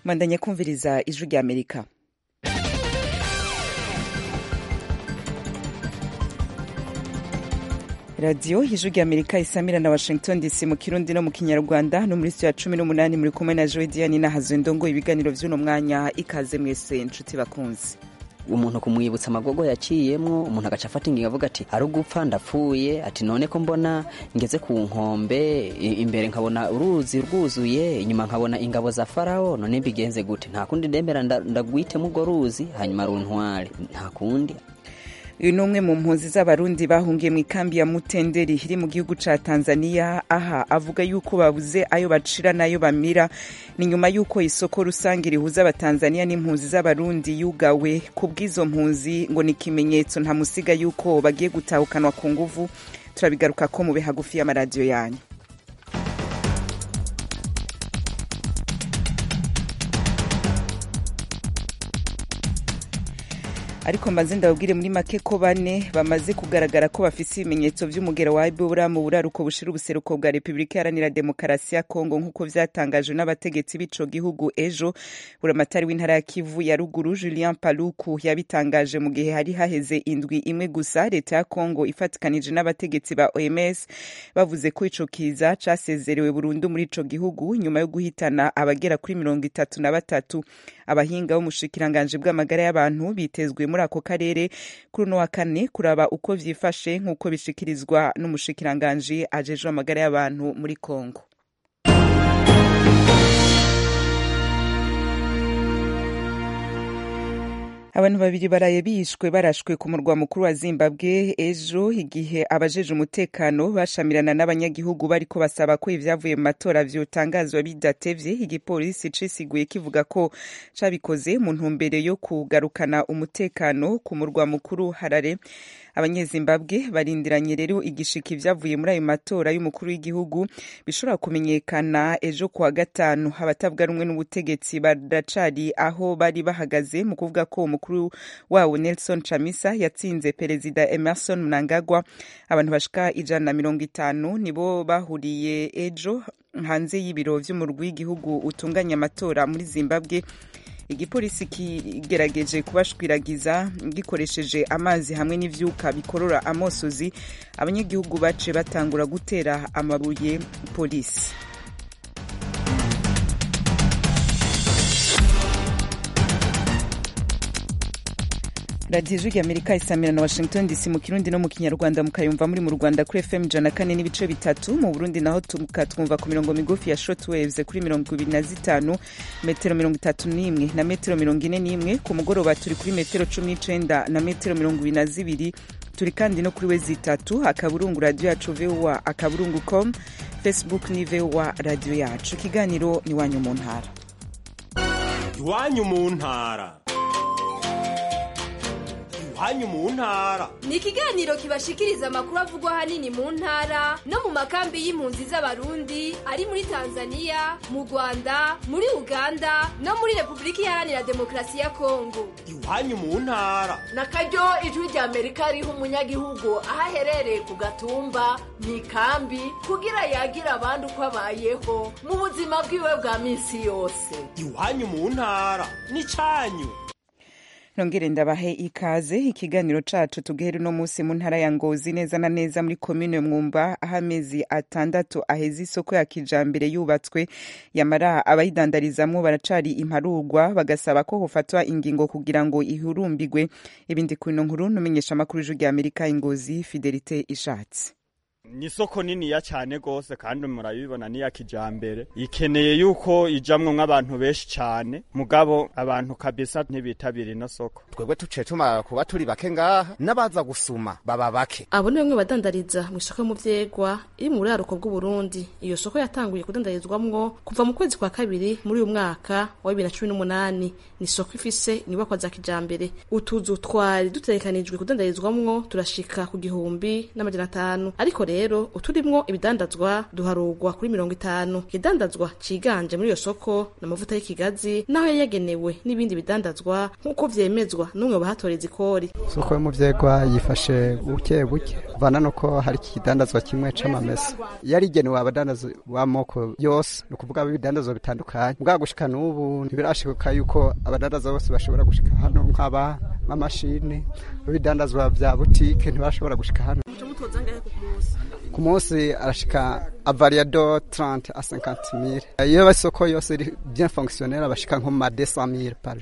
mwandanye kumviriza ijwi rya amerika radiyo ijwi rya amerika isamira na washington dc mu kirundi no mu kinyarwanda no muri ya cumi n'umunani muri kumwe na joe diane nahazo ndongo ibiganiro vy'uno mwanya ikaze mwese nshuti bakunzi umuntu kumwibutsa amagogo yaciyemwo umuntu agaca afata ingingo avuga ati ari ugupfa ndapfuye ati none ko mbona ngeze ku nkombe imbere nkabona uruzi rwuzuye inyuma nkabona ingabo za farawo none mbigenze gute nta kundi ndemera ndagwitemo urwo ruzi hanyuma runtware nta kundi uyu ni umwe mu mpunzi z'abarundi bahungiye mu ikambi ya mutenderi iri mu gihugu ca tanzania aha avuga yuko babuze ayo bacira n'ayo bamira ni nyuma y'uko isoko rusange rihuza abatanzania n'impunzi z'abarundi yugawe ku bw'izo mpunzi ngo ni ikimenyetso ntamusiga yuko bagiye gutahukanwa ku nguvu turabigaruka ko mube hagufi y'amaradiyo yanyu ariko mbanze ndababwire muri make ko bane bamaze kugaragara ko bafise ibimenyetso vy'umugera wa ebola mu buraruko bushira ubuseruko bwa repubulika iharanira demokarasi ya kongo nk'uko vyatangajwe n'abategetsi b'ico gihugu ejo buramatari w'intara ya kivu ya ruguru julien paluku yabitangaje mu gihe hari haheze indwi imwe gusa leta ya kongo ifatikanije n'abategetsi ba oms bavuze ko ico kiza casezerewe burundu muri ico gihugu nyuma yo guhitana abagera kuri mirongo itatu na batatu abahinga b'umushikiranganji bw'amagara y'abantu bitezwe muri ako karere kuri uno wa kane kuraba uko vyifashe nk'uko bishikirizwa n'umushikiranganji ajejwe amagara y'abantu muri kongo abantu babiri baraye bishwe barashwe ku murwa mukuru wa zimbabwe ejo igihe abajeje umutekano bashamirana n'abanyagihugu bariko basaba ko ivyavuye mu matora vyotangazwa bidatevye igipolisi cisiguye kivuga ko cabikoze mu ntumbero yo kugarukana umutekano ku murwa mukuru harare abanyezimbabwe barindiranye rero igishika ivyavuye muri ayo matora y'umukuru w'igihugu bishobora kumenyekana ejo kuwa gatanu abatavuga rumwe n'ubutegetsi baracari aho bari bahagaze mu kuvuga ko umukuru wabo nelson chamisa yatsinze perezida emerson mnangagwa abantu bashika ijana na mirongo itanu nibo bahuriye ejo hanze y'ibiro vy'umurwi w'igihugu utunganya amatora muri zimbabwe igipolisi kigerageje kubashwiragiza gikoresheje amazi hamwe n'ivyuka bikorora amosozi abanyagihugu bace batangura gutera amabuye polisi radiyo ijwi amerika isamira na washington dc mu kirundi no mu kinyarwanda mukayumva muri mu rwanda kuri fm ijana kane n'ibice bitatu mu burundi naho tukatwumva ku mirongo migufi ya short waves kuri mirongo ibiri na zitanu metero mirongo itatu n'imwe na metero mirongo ine n'imwe ku mugoroba turi kuri metero cumi n'icenda na metero mirongo ibiri na zibiri turi kandi no kuri wezi itatu akaburungu radiyo yacu voa akaburungu com facebook ni voa radiyo yacu ikiganiro ni iwanyu mu ntara iwanyu mu ntara iwanyu mu ntara ni ikiganiro kibashikiriza amakuru avugwa ahanini mu ntara no mu makambi y'impunzi z'abarundi ari muri tanzania mu rwanda muri uganda no muri repubulika iharanira demokarasi ya kongo iwanyu mu ntara na karyo ijwi rya amerika riha umunyagihugu aho aherereye ku gatumba mu ikambi kugira yagira abandi uko abayeho mu buzima bwiwe bwa minsi yose iwanyu mu ntara ni cyanyu nongere ndabahe ikaze ikiganiro cacu tugere uno munsi mu ntara ya ngozi neza na neza muri komine mwumba aho amezi atandatu aheze isoko ya kijambere yubatswe yamara abayidandarizamwo baracari imparurwa bagasaba ko hofatwa ingingo kugira ngo ihurumbigwe ibindi ku ino nkuru numenyesha amakuru y'ijwi rya amerika ingozi fidelite ishatse ni isoko niniya cyane gose kandi murabibona niya kijambere ikeneye yuko ijamwo nk'abantu benshi cyane mugabo abantu kabisa ntibitabira ino soko twebwe tuciye tumara kuba turi bake ngaha n'abaza gusuma baba bake abo ni bamwe badandariza mu isoko yo mu vyegwa iri mu buraruko bw'uburundi iyo soko yatanguye kudandarizwamwo kuva mu kwezi kwa kabiri muri uyu mwaka wa bibiri na cumi n'umunani ni isoko ifise inyubakwa za kijambere utuzu twari dutegekanijwe kudandarizwamwo turashika ku gihumbi n'amajana atanu ariko rero rero uturimwo ibidandazwa duharugwa kuri mirongo itanu ikidandazwa ciganje muri iyo soko ni amavuta y'ikigazi naho yari yagenewe n'ibindi bidandazwa nk'uko vyemezwa n'umwe mu bahatoreza ikori soko yo mu vyegwa yifashe buke buke vana nuko hari ikidandazwa kimwe c'amamesa yari igenewe abadandaza b'amoko yose ni ukuvuga ibidandazwa bitandukanye bwa gushika n'ubu ntibirashika yuko abadandaza bose bashobora gushika hano nk'aba nk'amashini ibidandazwa vya butike ntibashobora gushika hano ku munsi arashika avariado 30 a 50 mille iyo isoko yose iri bien fonctionnel bashika nko mu ma 200 mille par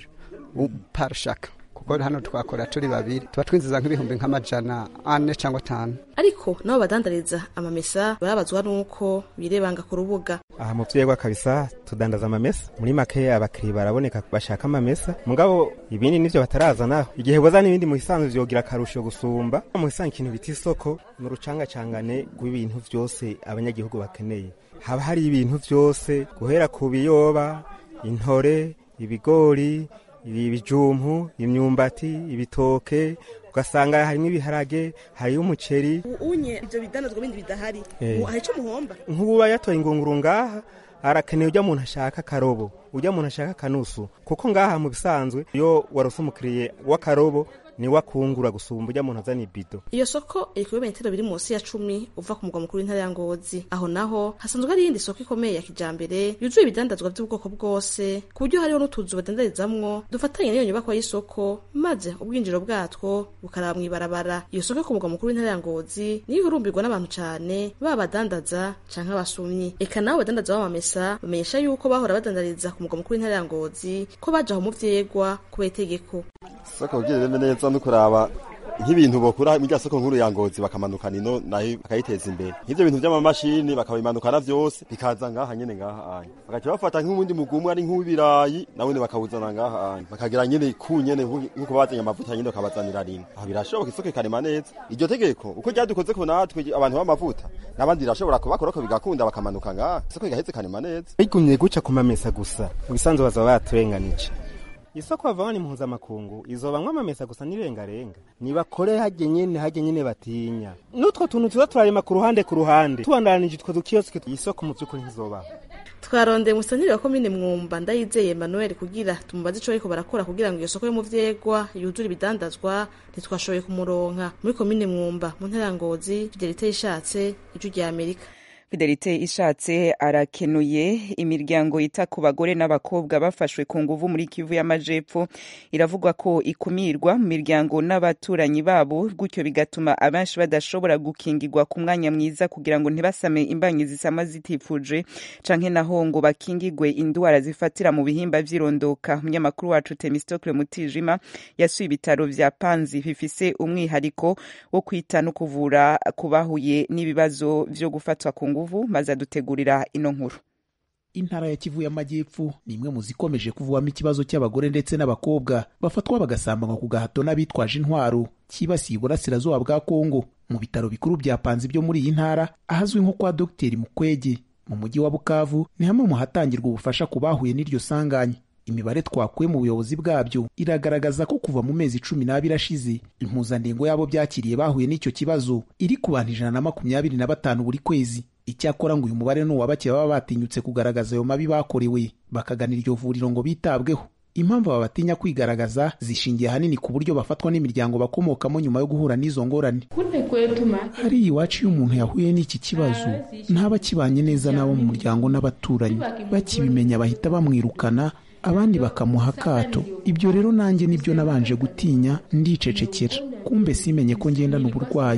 par chaque kuko hano twakora turi babiri tuba twinjiza nk'ibihumbi nk'amajana ane cyangwa atanu ariko nabo badandariza amamesa barabazwa n'uko birebanga ku rubuga aha mu vyegwa kabisa tudandaza amamesa muri make abakiriya baraboneka bashaka amamesa mugabo ibindi nivyo batarazana igihe bozana ibindi mu bisanzwe vyogira akarusho gusumba mu bisanzwe ikintu bita isoko ni urucangacangane rw'ibintu vyose abanyagihugu bakeneye haba hari ibintu vyose guhera ku biyoba intore ibigori ibijumpu imyumbati ibitoke ugasanga harimo ibiharage hariyo umuceri unye ivyo bidandazwa bindi bidahari Eh. hari ico muhomba nk'ubu yatoye ingunguru ngaha arakeneye ujya muntu ashaka akarobo ujya muntu ashaka akanusu kuko ngaha mu bisanzwe iyo warose umukiriye w'akarobo niwe akungura gusumba ujya muntu azana ibido iyo soko iri ku birometero biri munsi ya cumi uva ku mugwa mukuru w'intara ya ngozi aho naho hasanzwe hari iyindi soko ikomeye ya kijambere yuzuye ibidandazwa by'ubwoko bwose ku buryo hariho n'utuzu badandarizamwo dufatanye n'iyo nyubakwa y'isoko maze ubwinjiro bwatwo bukaraba mw'ibarabara iyo soko yo ku mugwa mukuru w'intara ya ngozi niyo ihurumbirwa n'abantu cane baba abadandaza canke abasumyi eka nabo badandaza b'amamesa bamenyesha yuko bahora badandariza ku mugwa mukuru w'intara ya ngozi ko baje aho mu vyegwa kubera itegeko soko kugira ireme neza no kuraba nk'ibintu bokura muri rya soko nkuru ya ngozi bakamanukana ino nayo bakayiteza imbere nk'ivyo bintu vy'amamashini bakabimanukana vyose bikaza ngaha nyene ngaha anya bagaca bafata nk'ubundi mugumwe ari nk'uw'ibirayi nawone bakawuzana ngaha anya bakagira nyene ku nyene nk'uko bazanye amavuta nyene bakabazanira rimwe aho birashoboka isoko ikarema neza iryo tegeko uko ryadukoze ko natwe abantu b'amavuta n'abandi rirashobora kubakorako bigakunda bakamanuka ngaha isoko igaheze ikarema neza bigumye guca ku mamesa gusa mu bisanzwe bazaba baturenganije isoko bavamo ni mpuzamakungu izobamwo amamesa gusa n'irengarenga nibakore hajye nyene hajye nyene batinya n'utwo tuntu tuza turarema ku ruhande ku ruhande tubandanije utwo dukiyosike isoko mu vy'ukuri ntizobaho twarondeye umusanire wa komine mwumba ndayizeye emmanuel kugira tumubaze ico bariko barakora kugira ngo iyo soko yo mu vyegwa yuzure ibidandazwa ntitwashoboye kumuronka muri komine mwumba mu ntara ya ngozi fidelite yishatse ijwi rya amerika fidelite ishatse arakenuye imiryango yita ku bagore n'abakobwa bafashwe ku nguvu muri kivu y'amajepfo iravugwa ko ikumirwa mu miryango n'abaturanyi babo gutyo bigatuma abenshi badashobora gukingirwa ku mwanya mwiza kugira ngo ntibasame imbanyi zisama zitifuje canke naho ngo bakingigwe indwara zifatira mu bihimba vy'irondoka umunyamakuru wacu temistokle mutijima yasuye ibitaro vya panzi bifise umwihariko wo kwita no kuvura kubahuye n'ibibazo vyo gufatwa ku nguvu maze adutegurira ino nkuru intara ya kivu y'amajyepfo ni imwe mu zikomeje kuvugwamo ikibazo cy'abagore ndetse n'abakobwa bafatwa bagasambanywa ku gahato n'abitwaje intwaro cyibasiye uburasirazuba bwa kongo mu bitaro bikuru bya panzi byo muri iyi ntara ahazwi nko kwa dogiteri mukwege mu mujyi wa bukavu ni hamwe mu hatangirwa ubufasha ku bahuye n'iryo sanganya imibare twakuye mu buyobozi bwabyo iragaragaza ko kuva mu mezi cumi n'abiri ashize impuzandengo y'abo byakiriye bahuye n'icyo kibazo iri ku bantu ijana na makumyabiri na batanu buri kwezi icyakora ngo uyu mubare ni uwa bake baba batinyutse kugaragaza ayo mabi bakorewe bakagana iryo vuriro ngo bitabweho impamvu aba batinya kwigaragaza zishingiye ahanini ku buryo bafatwa n'imiryango bakomokamo nyuma yo guhura n'izo ngorane hariya iwacu iyo umuntu yahuye n'iki kibazo ntaba akibanye neza n'abo mu muryango n'abaturanyi bakibimenya bahita bamwirukana abandi bakamuha akato ibyo rero nanjye nibyo nabanje gutinya ndicecekera kumbe simenye ko ngendana uburwayi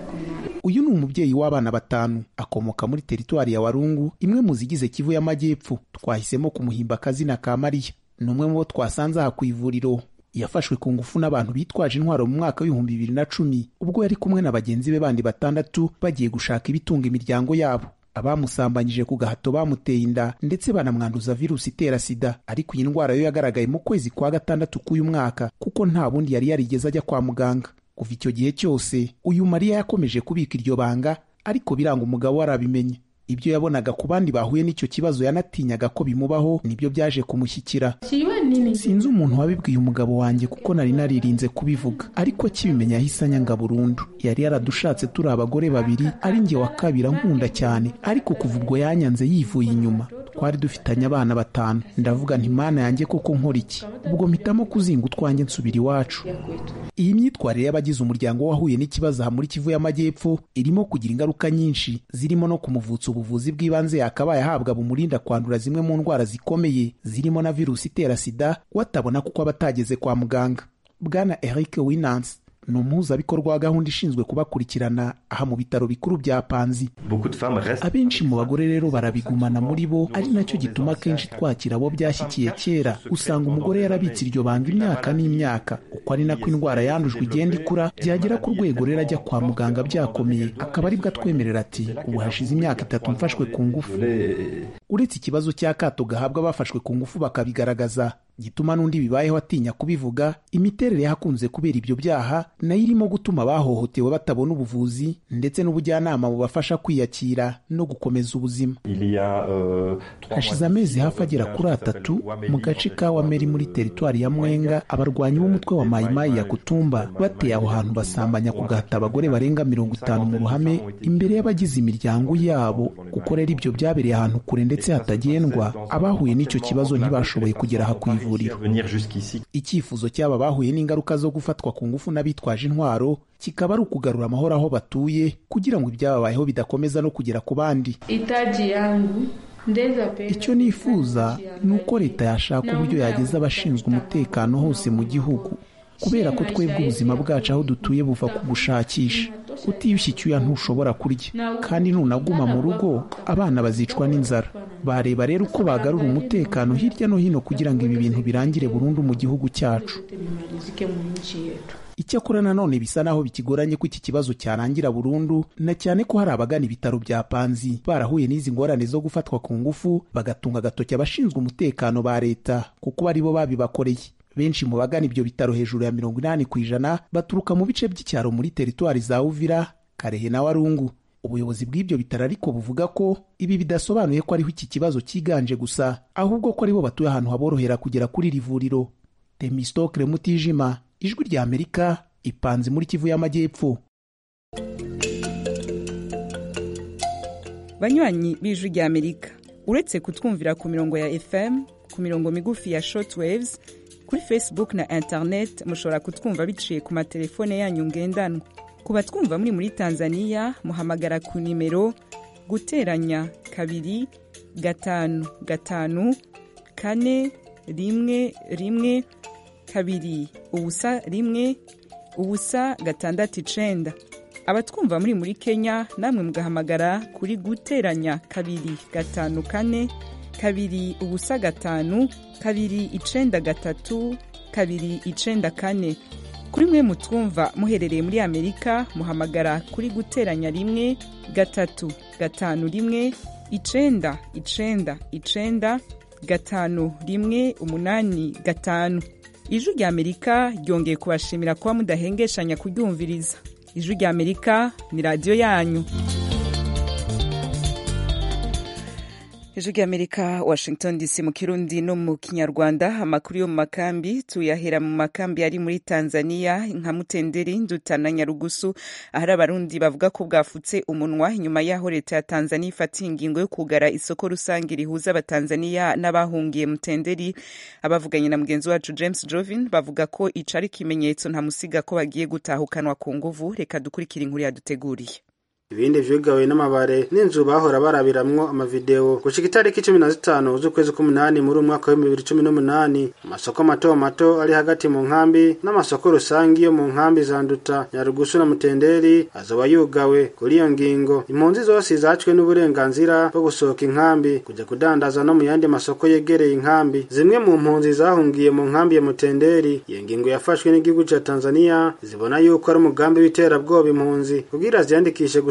uyu ni umubyeyi w'abana batanu akomoka muri teritwari ya warungu imwe mu zigize kivu y'amajyepfo twahisemo kumuhimba akazina ka mariya ni umwe mu bo twasanze aha ku ivuriro yafashwe ku ngufu n'abantu bitwaje intwaro mu mwaka w'ibihumbi bibiri na cumi ubwo yari kumwe na bagenzi be bandi batandatu bagiye gushaka ibitunga imiryango yabo abamusambanyije ku gahato bamuteye inda ndetse banamwanduza virusi itera sida ariko iyi ndwara yo yagaragaye mu kwezi kwa gatandatu k'uyu mwaka kuko nta bundi yari yarigeze ajya kwa muganga kuva icyo gihe cyose uyu mariya yakomeje kubika iryo banga ariko biranga umugabo we arabimenye ibyo yabonaga ku bandi bahuye n'icyo kibazo yanatinyaga ko bimubaho nibyo byaje kumushyikira sinzi umuntu wabibwiye umugabo wanjye kuko nari naririnze kubivuga ariko akibimenya yahise anyanga burundu yari yaradushatse turi abagore babiri ari njye wa kabiri ankunda cyane ariko kuva ubwo yanyanze yivuye inyuma twari dufitanye abana batanu ndavuga nti mana yanjye koko nkora iki ubwo mpitamo kuzinga utwanjye nsubira iwacu iyi myitwarire y'abagize umuryango wahuye n'ikibazo aha muri kivu y'amajyepfo irimo kugira ingaruka nyinshi zirimo no kumuvutsa ubuvuzi bw'ibanze yakabaye ahabwa bumurinda kwandura zimwe mu ndwara zikomeye zirimo na virusi itera sida watabona kuko aba atageze kwa muganga bwana eric winans ni umuhuzabikorwa wa gahunda ishinzwe kubakurikirana aha mu bitaro bikuru bya panzi abenshi mu bagore rero barabigumana muri bo ari nacyo gituma akenshi twakira abo byashyikiye kera usanga umugore yarabitse iryo banga imyaka n'imyaka uko ari nako indwara yandujwe igenda ikura byagera ku rwego rero ajya kwa muganga byakomeye akaba aribwo atwemerera ati ubu hashize imyaka itatu mfashwe ku ngufu uretse ikibazo cy'akato gahabwa abafashwe ku ngufu bakabigaragaza gituma n'undi bibayeho atinya kubivuga imiterere y'ahakunze kubera ibyo byaha nayo irimo gutuma abahohotewe batabona ubuvuzi ndetse n'ubujyanama bubafasha kwiyakira no gukomeza ubuzima hashize amezi hafi agera kuri atatu mu gace ka wameri muri teritwari ya mwenga abarwanyi b'umutwe wa mayimayi ya kutumba bateye aho hantu basambanya ku gahata abagore barenga mirongo itanu mu ruhame imbere y'abagize imiryango yabo kuko rero ibyo byabereye ahantu kure ndetse hatagendwa abahuye n'icyo kibazo ntibashoboye kugera aha ku ivuriro icyifuzo cy'aba bahuye n'ingaruka zo gufatwa ku ngufu n'abitwaje intwaro kikaba ari ukugarura amahoro aho batuye kugira ngo ibyababayeho bidakomeza no kugera ku bandi icyo nifuza ni uko leta yashaka uburyo yageza abashinzwe umutekano hose mu gihugu kubera ko twebwe ubuzima bwacu aho dutuye buva ku gushakisha utiyushye icyuya ntushobora kurya kandi nunaguma mu rugo abana bazicwa n'inzara bareba rero uko bagarura umutekano hirya no hino kugira ngo ibi bintu birangire burundu mu gihugu cyacu icyakora nanone bisa naho bikigoranye ko iki kibazo cyarangira burundu na cyane ko hari abagana ibitaro bya panzi barahuye n'izi ngorane zo gufatwa ku ngufu bagatunga agatoki abashinzwe umutekano ba leta kuko ari bo babibakoreye benshi mu bagana ibyo bitaro hejuru ya mirongo inani ku ijana baturuka mu bice by'icyaro muri teritwari za uvira karehe na warungu ubuyobozi bw'ibyo bitaro ariko buvuga ko ibi bidasobanuye ko ariho iki kibazo cyiganje gusa ahubwo ko aribo batuye ahantu haborohera kugera kuri iri vuriro temistokre mutijima ijwi rya amerika ipanze muri kivu y'amajyepfo banywanyi b'ijwi rya amerika uretse kutwumvira ku mirongo ya fm ku mirongo migufi ya shortwaves kuri facebook na internet mushobora kutwumva biciye ku matelefone yanyu ngendanwa ku batwumva muri muri tanzania muhamagara ku nimero guteranya kabiri gatanu gatanu kane rimwe rimwe kabiri ubusa rimwe ubusa gatandatu icenda abatwumva muri muri kenya namwe mugahamagara kuri guteranya kabiri gatanu kane kabiri ubusa gatanu kabiri icenda gatatu kabiri icenda kane kuri mwe mutwumva muherereye muri amerika muhamagara kuri guteranya rimwe gatatu gatanu rimwe icenda icenda icenda gatanu rimwe umunani gatanu ijwi rya amerika ryongeye kubashimira kuba mudahengeshanya kuryumviriza ijwi rya amerika ni radiyo yanyu ijwi rya amerika washington dc mu kirundi no mu kinyarwanda amakuru yo mu makambi tuyahera mu makambi ari muri tanzania nka mutenderi nduta na nyarugusu ahari abarundi bavuga ko bwafutse umunwa inyuma y'aho leta ya tanzania ifatiye ingingo yo kugara isoko rusange rihuza abatanzania n'abahungiye mutenderi abavuganye na mugenzi wacu james jovin bavuga ko ico ari ikimenyetso ntamusiga ko bagiye gutahukanwa ku nguvu reka dukurikire inkuru yaduteguriye ibindi vyugawe n'amabare n'inzu bahora barabiramwo amavideo gushika itariki cumi na zitanu z'ukwezi k'umunani muri umwaka w'ibihumbi bibiri cumi n'umunani amasoko mato mato ari hagati mu nkambi n'amasoko rusangi yo mu nkambi za nduta nyarugusu na mutenderi azoba yugawe kuri iyo ngingo impunzi zose zacwe n'uburenganzira bwo gusohoka inkambi kujya kudandaza no mu yandi masoko yegereye inkambi zimwe mu mpunzi zahungiye mu nkambi ya mutenderi iyo ngingo yafashwe n'igihugu ca tanzania zibona yuko ari umugambi w'iterabwoba impunzi kugira ziyandikishe gusa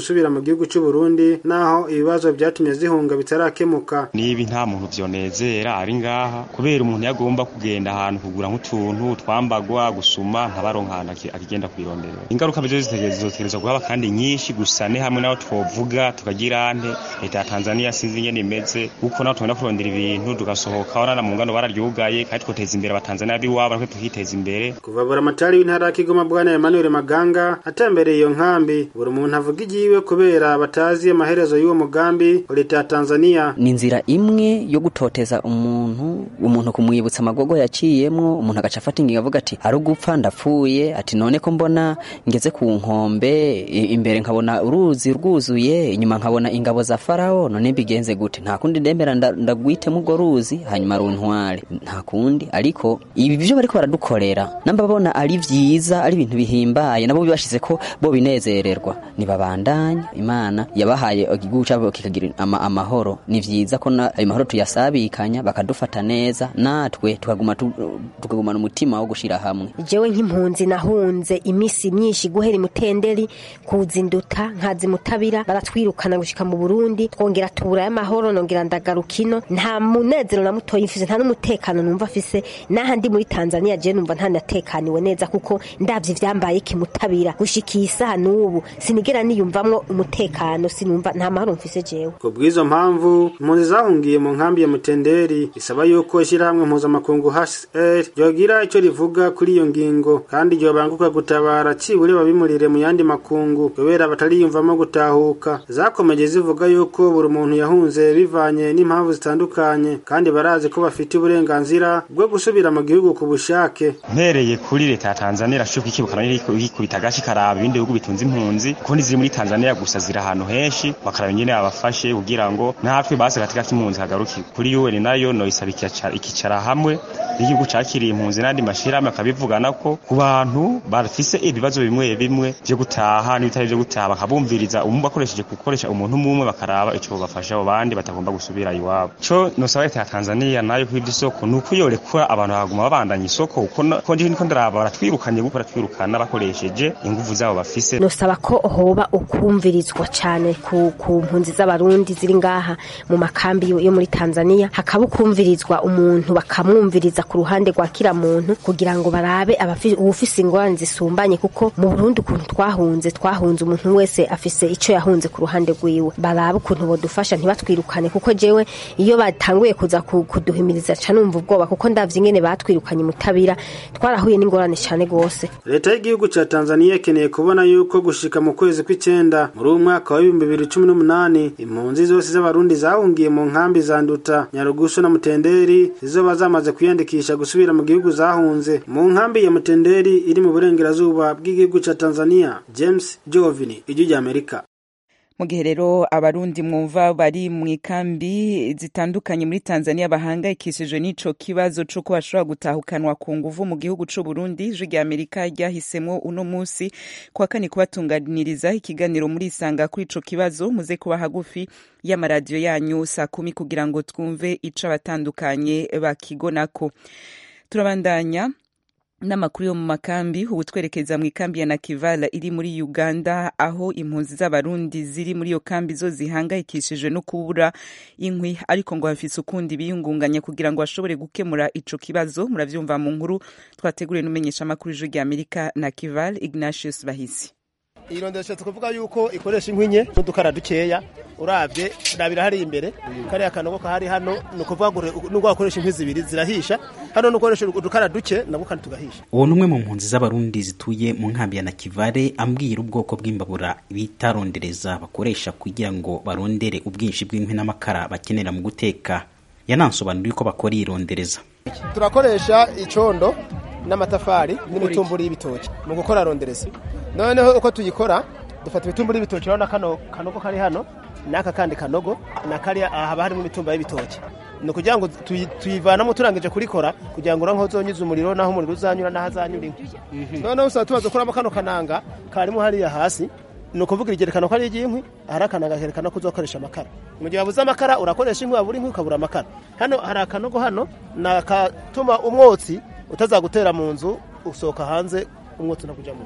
gusubira mu gihugu cy'u Burundi naho ibibazo byatumye zihunga bitarakemuka nibi nta muntu vyonezera ari ngaha kubera umuntu yagomba kugenda ahantu kugura nk'utuntu twambagwa gusuma ntabaronkana akigenda kwirondera ingaruka bizo zitegerezwa guhaba kandi nyinshi gusa ne hamwe naho twovuga tukagira nte leta ya Tanzania sinzi ingene imeze uko naho tugenda kurondera ibintu tugasohoka wana mu ngano bararyugaye kandi twoteza imbere abatanzania biwabo natwe tukiteza imbere kuva buramatari w'intara ya Kigoma bwana Emmanuel Maganga atembereye iyo nkambi buri muntu avuga igiwe kubera batazi amaherezo y'uwo mugambi leta ya Tanzania ni inzira imwe yo gutoteza umuntu umuntu kumwibutsa amagogo yaciyemwo umuntu agaca afata ingingo avuga ati ari ugupfa ndapfuye ati none ko mbona ngeze ku nkombe imbere nkabona uruzi rwuzuye inyuma nkabona ingabo za farawo none mbigenze gute nta kundi ndemera ndagwitemo urwo ruzi hanyuma runtware nta kundi ariko ibi byo bariko baradukorera namba babona ari vyiza ari ibintu bihimbaye nabo bibashize ko bo binezererwa nibabandanye imana yabahaye igihugu cyabo kikagira ama, amahoro ni vyiza ko ayo mahoro tuyasabikanya bakadufata neza natwe tukaguma tukagumana umutima wo gushira hamwe jewe nk'impunzi nahunze imisi myinshi guhera imutenderi kuzinduta nkazi mutabira baratwirukana gushika mu Burundi twongera tubura y'amahoro nongera ndagaruka ino nta munezero na mutoyi mfise nta n'umutekano numva afise n'ahandi muri Tanzania je numva nta natekaniwe neza kuko ndavye ivyambaye kimutabira gushika isaha n'ubu sinigera niyumvamwo umutekano sinumva nta mahoro mfise jewe ku bw'izo mpamvu impunzi zahungiye mu nkambi ya mutenderi isaba yuko ishyirahamwe mpuzamakungu HCR ryogira icyo rivuga kuri iyo ngingo kandi ryobanguka gutabara cibure babimurire mu yandi makungu kubera batariyumvamo gutahuka zakomeje zivuga yuko buri muntu yahunze bivanye n'impamvu zitandukanye kandi barazi ko bafite uburenganzira bwo gusubira mu gihugu ku bushake mpereye kuri leta ya Tanzania irashoboka ikibukana ikikubita agashi karaba ibindi bihugu bitunze impunzi kuko ntiziri muri Tanzania gusa ziri ahantu henshi bakaraba nyene abafashe kugira ngo natwe base katika k'impunzi hagaruki kuri UN nayo no isaba ikicara hamwe n'igihugu cakiriye impunzi n'andi mashirahamwe akabivugana ko ku bantu bafise ibibazo bimwe bimwe vyo gutaha n'ibitari vyo gutaha bakabumviriza umwe bakoresheje gukoresha umuntu umwe bakaraba ico bafasha abo bandi batagomba gusubira iwabo co nosaba leta ya Tanzania nayo kw'ivyo isoko nuko yorekura abantu baguma babandanya isoko uko ko nje niko ndaraba baratwirukanye guko baratwirukana bakoresheje inguvu zabo bafise nosaba ko hoba ukumvirizwa cane ku, ku mpunzi z'abarundi ziri ngaha mu makambi yo muri Tanzania hakaba ukumvirizwa umuntu bakamwumviriza ku ruhande rwa kira muntu kugira ngo barabe uwufise ingorane zisumbanye kuko mu Burundi ukuntu twahunze twahunze umuntu wese afise ico yahunze ku ruhande rwiwe barabe ukuntu bodufasha ntibatwirukane kuko jewe iyo batanguye kuza kuduhimiriza ca numva ubwoba kuko ndavye ingene batwirukanye mutabira twarahuye n'ingorane cane gose leta y'igihugu ca Tanzania ikeneye kubona yuko gushika mu kwezi kw'icenda muri uyu mwaka wa ibihumbi bibiri cumi n'umunani impunzi zose z'abarundi zahungiye mu nkambi za Nduta Nyarugusu na Mutenderi zizoba zamaze kwiyandikisha gusubira mu gihugu zahunze mu nkambi ya Mutenderi iri mu burengerazuba bw'igihugu ca Tanzania James Jovini ijwi rya Amerika mu gihe rero abarundi mwumva bari mu ikambi zitandukanye muri Tanzania bahangayikishijwe n'ico kibazo c'uko bashobora gutahukanwa ku nguvu mu gihugu c'u Burundi ijwi rya Amerika ryahisemwo uno musi kuwa kane kubatunganiriza ikiganiro muri isanga kuri ico kibazo muze kuba hagufi y'amaradiyo yanyu saa kumi kugira ngo twumve ico abatandukanye bakigonako turabandanya n'amakuru yo mu makambi ubu twerekeza mu ikambi ya nakivala iri muri uganda aho impunzi z'abarundi ziri muri iyo kambi zo zihangayikishijwe no kubura inkwi ariko ngo bafise ukundi biyungunganya kugira ngo bashobore gukemura ico kibazo muravyumva mu nkuru twateguriwe n'umenyesha amakuru ijwi rya amerika nakival ignatius bahisi irondesha tukuvuga yuko ikoresha inkwi nke n'udukara dukeya uravye urabira hari imbere kariya kanogo kahari hano ni ukuvuga ngo nubwo wakoresha inkwi zibiri zirahisha hano nukoresha udukara duke nabwo kandi tugahisha uwo numwe mu mpunzi z'abarundi zituye mu nkambi ya nakivale ambwira ubwoko bw'imbabura bitarondereza bakoresha kugira ngo barondere ubwinshi bw'inkwi n'amakara bakenera mu guteka yanansobanuriye ko bakora irondereza turakoresha icondo n'amatafari n'imitumburi y'ibitoki mu gukora rondereza noneho uko tuyikora dufata ibitumburi y'ibitoki urabona kano kanogo kari hano n'aka kandi kanogo na kariya haba harimo imitumba y'ibitoki ni ukugira ngo tuyivanamo turangije kurikora kugira ngo uranke uzonyuze umuriro naho umuriro uzanyura n'aho azanyura inkwi noneho usaba tumaze kuramo kano kananga karimo hariya hasi ni ukuvuga igerekano ko ari iry'inkwi ahari akananga kerekana ko uzakoresha amakara mu gihe wabuze amakara urakoresha inkwi wabura inkwi ukabura amakara hano hari akanogo hano ni akatuma umwotsi utazagutera mu nzu usohoka hanze umwotsi unakujya mu nzu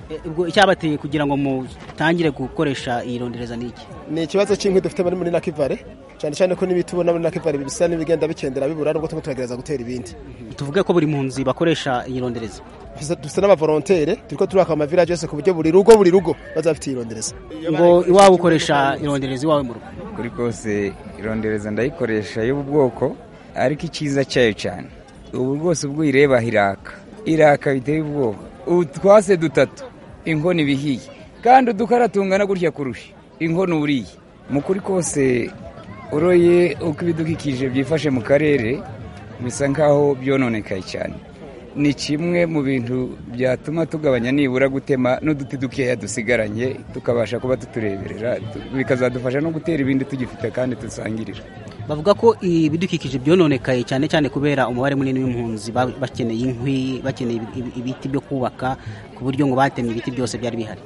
ubwo icyabateye kugira ngo mutangire gukoresha iyi rondereza ni iki ni ikibazo cy'inkwi dufite muri muri nakivare cyane cyane ko n'ibiti ubona muri nakivare bisa n'ibigenda bikendera bibura nubwo turimo turagerageza gutera ibindi tuvuge ko buri mpunzi bakoresha iyi rondereza dufite n'abavorontere turiko turaka amavilaje yose ku buryo buri rugo buri rugo bazaba bafite iyi rondereza ngo iwawe ukoresha irondereza iwawe mu rugo kuri kose irondereza ndayikoresha y'ubu bwoko ariko icyiza cyayo cyane ubu rwose ubwo uyireba iraka iraka biteye ubwoba utwase dutatu inkono ibihiye kandi udukara tungana gutya kurusha inkono uriye mu kuri kose uroye uko ibidukikije byifashe mu karere bisa nk'aho byononekaye cyane ni kimwe mu bintu byatuma tugabanya nibura gutema n'uduti dukeya dusigaranye tukabasha kuba tutureberera bikazadufasha no gutera ibindi tugifite kandi dusangirira bavuga ko ibidukikije byononekaye cyane cyane kubera umubare munini w'impunzi bakeneye inkwi bakeneye ibiti byo kubaka ku buryo ngo batemye ibiti byose byari bihari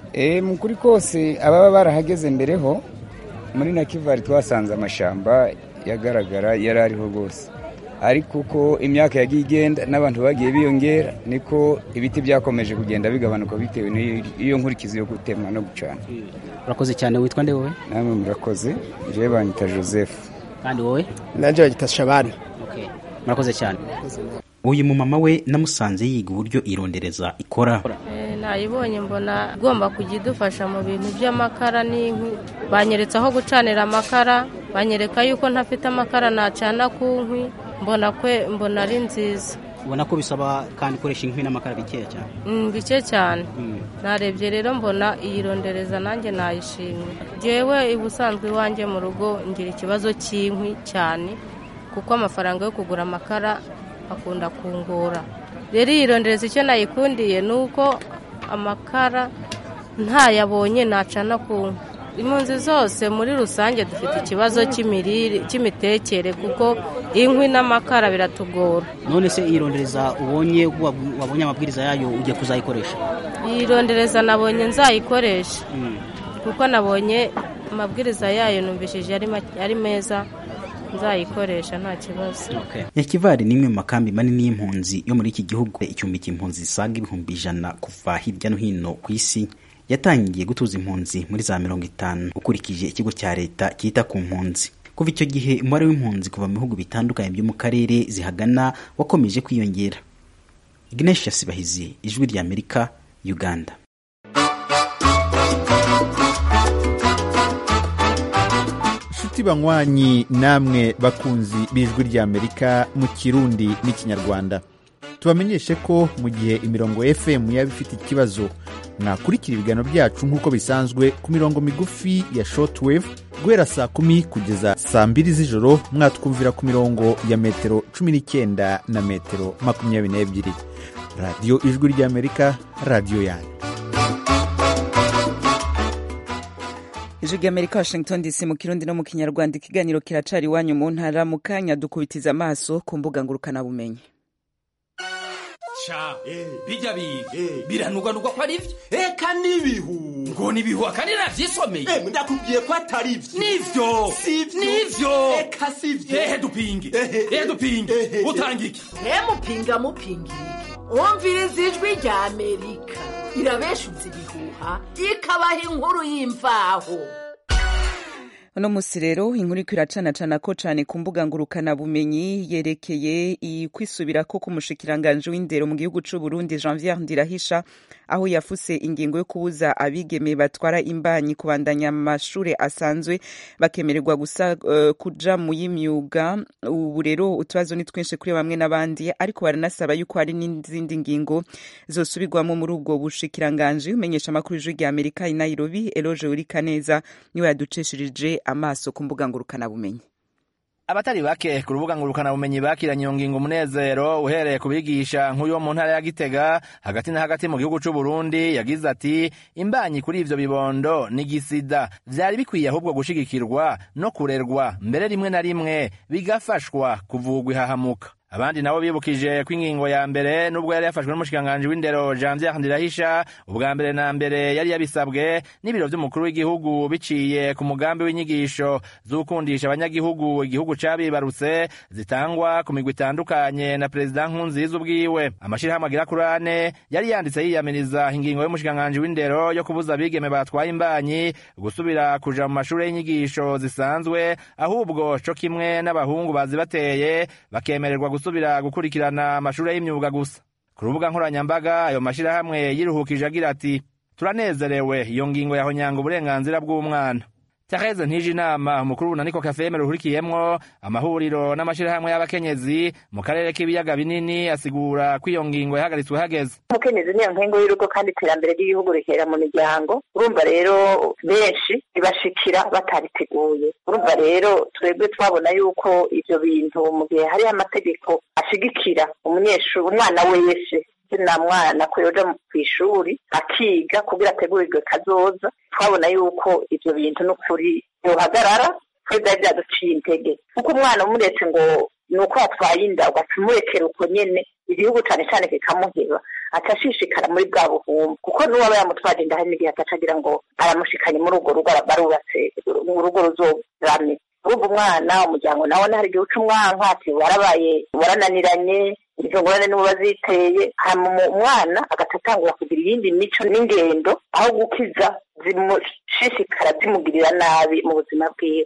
mu kuri kose ababa barahageze mbere ho muri nakivari twasanze amashyamba yagaragara yari ariho rwose ariko uko imyaka yagiye igenda n'abantu bagiye biyongera niko ibiti byakomeje kugenda bigabanuka bitewe n'iyo nkurikizi yo gutemwa no gucana urakoze cyane witwa nde wowe namwe murakoze njyewe banyita joseph kandi wowe nanjye bagita shabani murakoze cyane uyu mumama we namusanze yiga uburyo irondereza ikora nayibonye mbona igomba kujya idufasha mu bintu by'amakara n'inkwi banyeretse aho gucanira amakara banyereka yuko ntafite amakara nacana ku nkwi mbona kwe mbona ari nziza ubona ko bisaba kandi ikoresha inkwi n'amakara bikeya cyane bike cyane narebye rero mbona iyi rondereza nanjye nayishimye ngewe ubusanzwe iwanjye mu rugo ngira ikibazo cy'inkwi cyane kuko amafaranga yo kugura amakara akunda kungora rero iyi rondereza icyo nayikundiye ni uko amakara ntayabonye nacana ku nkwi impunzi zose muri rusange dufite ikibazo cy'imirire cy'imitekere kuko inkwi n'amakara biratugora none se iyi rondereza ubonye wabonye amabwiriza yayo ugiye kuzayikoresha iyi rondereza nabonye nzayikoresha kuko nabonye amabwiriza yayo numvishije ari meza nzayikoresha nta kibazo nyakivari ni imwe mu makambi manini y'impunzi yo muri iki gihugu icyumbika impunzi zisaga ibihumbi ijana kuva hirya no hino ku isi yatangiye gutuza impunzi muri za mirongo itanu ukurikije ikigo cya leta cyita ku mpunzi kuva icyo gihe umubare w'impunzi kuva mu bihugu bitandukanye byo mu karere zihagana wakomeje kwiyongera ignesha sibahizi ijwi rya amerika uganda inshuti banywanyi namwe bakunzi b'ijwi rya amerika mu kirundi n'ikinyarwanda tubamenyeshe ko mu gihe imirongo fm yaba ifite ikibazo mwakurikira ibiganiro byacu nk'uko bisanzwe ku mirongo migufi ya shortwave guhera saa kumi kugeza saa mbiri z'ijoro mwatwumvira ku mirongo ya metero cumi n'icyenda na metero makumyabiri n'ebyiri radiyo ijwi ry'amerika radiyo yanyu ijwi ry'amerika washington dc mu kirundi no mu kinyarwanda ikiganiro kiracari iwanyu mu ntara mu kanya dukubitiza amaso ku mbuga ngurukanabumenyi sha bijya biga biranugwanugwa ko ari byo eka n'ibihu ngo n'ibihu akandi navyisomeye ndakubwiye ko atari byo nivyo nivyo eka sivyo ehe dupinge ehe dupinge utanga iki mupinga mupinga umviriza ijwi rya amerika irabeshutse ibihuha ikabaha inkuru y'imvaho uno musi rero inkuru iko iracanacana ko cane ku mbuga ngurukanabumenyi yerekeye kwisubirako k'umushikiranganji w'indero mu gihugu c'u Burundi Janvier Ndirahisha aho yafuse ingingo yo kubuza abigeme batwara imbanyi kubandanya amashure asanzwe bakemererwa gusa uh, kuja mu y'imyuga ubu rero utubazo ni twinshi kuri bamwe n'abandi ariko baranasaba yuko hari n'izindi ngingo zosubirwamo muri ubwo bushikiranganji umenyesha amakuru y'ijwi rya Amerika i Nairobi Eloge Urikaneza niwe yaducishirije amaso ku mbuga ngurukanabumenyi abatari bake ku rubuga ngurukanabumenyi bakiranye iyo ngingo umunezero uhereye ku bigisha nk'uyu wo mu ntara ya gitega hagati na hagati mu gihugu c'u Burundi yagize ati imbanyi kuri ivyo bibondo ni gisida vyari bikwiye ahubwo gushigikirwa no kurerwa mbere rimwe na rimwe bigafashwa kuvugwa ihahamuka abandi nabo bibukije ko ingingo ya mbere nubwo yari yafashwe n'umushikiranganji w'indero Janvier Ndirahisha ubwa mbere na mbere yari yabisabwe n'ibiro vy'umukuru w'igihugu biciye ku mugambi w'inyigisho z'ukundisha abanyagihugu igihugu cabibarutse zitangwa ku migwi itandukanye na perezida Nkurunziza ubwiwe amashirahamwe agira kuri ane yari yanditse yiyamiriza ingingo y'umushikiranganji w'indero yo kubuza abigeme batwaye imbanyi gusubira kuja mu mashure y'inyigisho zisanzwe ahubwo co kimwe n'abahungu bazibateye bakemererwa gusubira gukurikirana amashure y'imyuga gusa ku rubuga nkoranyambaga ayo mashirahamwe yiruhukije agira ati turanezerewe iyo ngingo yahonyanga uburenganzira bw'umwana Therese ntije inama umukuru w'unaniko kafeme ruhurikiyemwo amahuriro n'amashirahamwe y'abakenyezi mu karere k'ibiyaga binini asigura ko iyo ngingo yahagaritswe hageze umukenyezi niyo nkengo y'urugo kandi iterambere ry'igihugu rihera mu miryango urumva rero benshi bibashikira batariteguye urumva rero twebwe twabona yuko ivyo bintu mu gihe hariho amategeko ashigikira umunyeshuri umwana wese na mwana ko yoja kw'ishuri akiga kugira ategurirwe kazoza twabona yuko ivyo bintu n'ukuri yohagarara twe vyari vyaduciye intege kuko umwana umuretse ngo ni uko watwaye inda ugaca umurekera uko nyene igihugu cane cane kikamuheba aca ashishikara muri bwa buhumbu kuko n'uwaba yamutwaje inda hari n'igihe ataca agira ngo aramushikanye muri urwo rugo barubatse urugo ruzorame urumva umwana umuryango nawe hari igihe uca umwanka ati warabaye warananiranye izo ngorane nibo baziteye hama umwana agatatangura kugira iyindi mico n'ingendo aho gukiza zimushishikara zimugirira nabi mu buzima bwiwe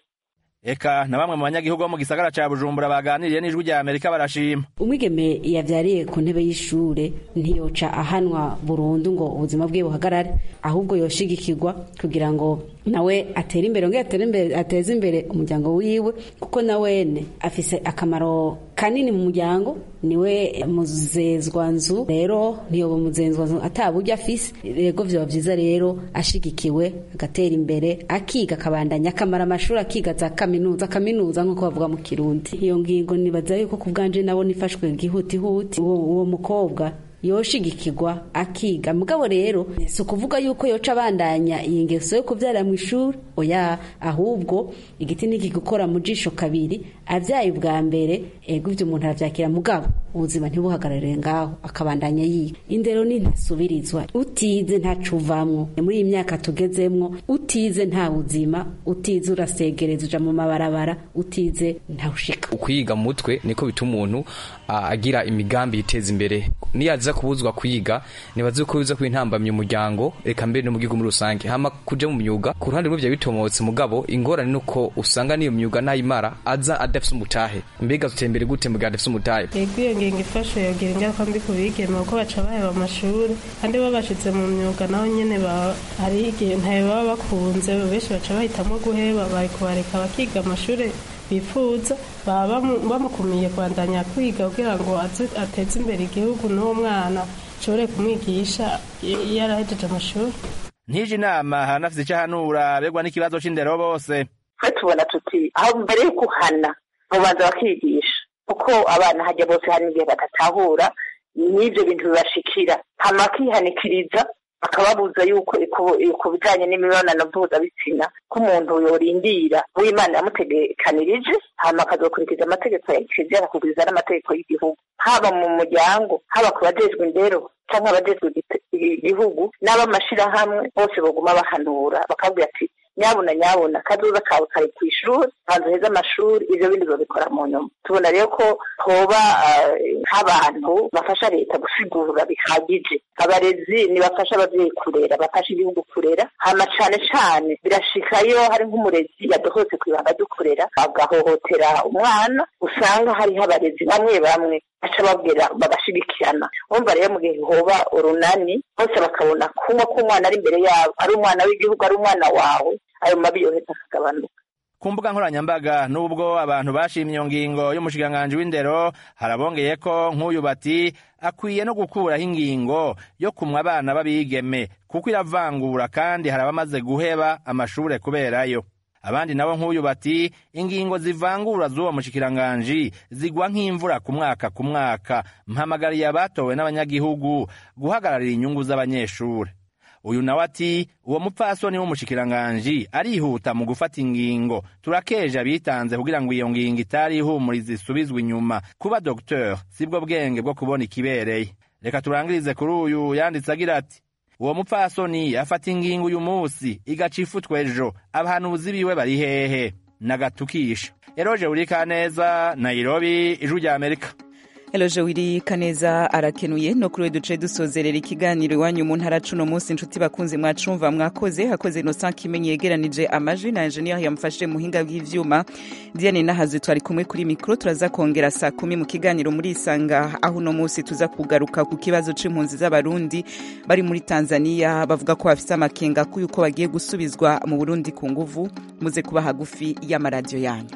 eka na bamwe mu banyagihugu bo mu gisagara ca bujumbura baganiriye n'ijwi rya amerika barashima umwigeme yavyariye ku ntebe y'ishure ntiyoca ahanwa burundu ngo ubuzima bwiwe buhagarare ahubwo yoshigikirwa kugira ngo nawe atere imbere ongera atere imbere ateze imbere umuryango wiwe kuko nawene afise akamaro kanini mu muryango niwe muzezwanzu rero ntiyoba muzezwanzu ataburyo afise rego vyoba vyiza rero ashigikiwe agatera imbere akiga akabandanya akamara amashuri akiga za kaminuza kaminuza nk'uko bavuga mu kirundi iyo ngingo nibaza yuko ku bwanje nabo nifashwe gihutihuti uwo, uwo mukobwa yoshigikirwa akiga mugabo rero si ukuvuga yuko yoca abandanya iyi ngeso yo kubyara mu ishuri oya ahubwo igiti niki gukora mu jisho kabiri abyaye ubwa mbere ego ibyo umuntu arabyakira mugabo ubuzima ntibuhagararire ngaho akabandanya yiga indero ni ntasubirizwa utize ntacuvamwo muri iyi myaka tugezemwo utize nta buzima utize urasegereza uja mu mabarabara utize ntawushika ukwiga mu mutwe niko bituma umuntu agira imigambi yiteza imbere niyaza kubuzwa kwiga nibaze ko biza kwintambamye umuryango reka mbere no mu gihugu muri rusange hama kuja mu myuga ku ruhande rw'ivyo bitomotse mugabo ingorane nuko usanga niyo myuga nayimara aza adafise umutahe mbega tutembere gute mu gihe adafise umutahe yego iyo ngingo ifashe yogira ingaruka mbi ku bigeme kuko baca baheba amashuri kandi babashize mu myuga naho nyene hari igihe ntayo baba bakunze benshi baca bahitamo guheba bari kubareka bakiga amashuri bifuza baba bamukumiye kwandanya kwiga kugira ngo ateze imbere igihugu n'uwo mwana ashobore kumwigisha iyo arahejeje amashuri ntije inama haranafise icyo ahanura begwa n'ikibazo c'indero bose twe tubona tuti aho mbere yo guhana babanza bakigisha kuko abana hajya bose hari n'igihe badatahura n'ibyo bintu bibashikira hama bakihanikiriza bakababuza yuko ku bijyanye n'imibonano mpuzabitsina ko umuntu yorindira w'imana yamutegekanirije hama akazokurikiza amategeko ya kiliziya akakurikiza n'amategeko y'igihugu haba mu muryango haba ku bajejwe indero cyangwa abajejwe igihugu n'ab'amashirahamwe bose baguma bahanura bakabwira ati nyabuna nyabuna kazoza kawe kari ku ishuri hanze heza amashuri ivyo bindi babikora mu nyuma tubona rero ko hoba nk'abantu bafasha leta gusigura bihagije abarezi nibafasha abavyeyi kurera bafasha igihugu kurera hama cane cane birashikayo hari nk'umurezi yadohotse kw'ibanga ryo kurera agahohotera umwana usanga hariho abarezi bamwe bamwe baca babwira bagashigikirana umva rero mu gihe hoba urunani bose bakabona kumwe ko umwana ari imbere yabo ari umwana w'igihugu ari umwana wawe ayo mabi yoheza akagabanuka ku mbuga nkoranyambaga nubwo abantu bashimye iyo ngingo y'umushikiranganji w'indero harabongeye ko nk'uyu bati akwiye no gukuraho ingingo yo kumwa abana b'abigeme kuko iravangura kandi hari abamaze guheba amashure kuberayo abandi nabo nk'uyu bati ingingo zivangura z'uwo mushikiranganji zigwa nk'imvura ku mwaka ku mwaka mpamagariye abatowe n'abanyagihugu guhagararira inyungu z'abanyeshure uyu nawe ati uwo mupfasoni w'umushikiranganji arihuta mu gufata ingingo turakeje abitanze kugira ngo iyo ngingo itari ihumuriza isubizwe inyuma kuba docteur sibwo bwenge bwo kubona ikibereye reka turangirize kuri uyu yanditse agira ati uwo mupfasoni afata ingingo uyu munsi igaca ifutwa ejo abahanuzi biwe bari hehe nagatukisha eroje urika neza nairobi ijwi rya amerika Eloje wiri kaneza arakenuye no kuri we duce dusozerera ikiganiro iwanyu mu ntara cuno munsi inshuti bakunze mwacumva mwakoze hakoze Innocent Kimenyi yegeranije amajwi na engineer yamfashe muhinga bw'ivyuma Diane Nahazi twari kumwe kuri mikro turaza kongera saa kumi mu kiganiro muri isanga aho no munsi tuza kugaruka ku kibazo c'impunzi z'abarundi bari muri Tanzania bavuga ko bafise amakenga ko yuko bagiye gusubizwa mu Burundi ku nguvu muze kuba hagufi y'amaradiyo yanyu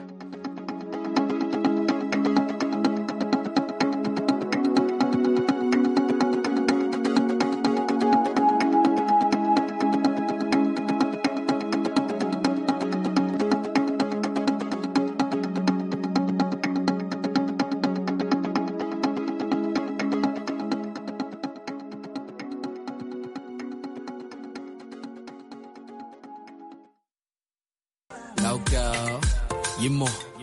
Logo, you more.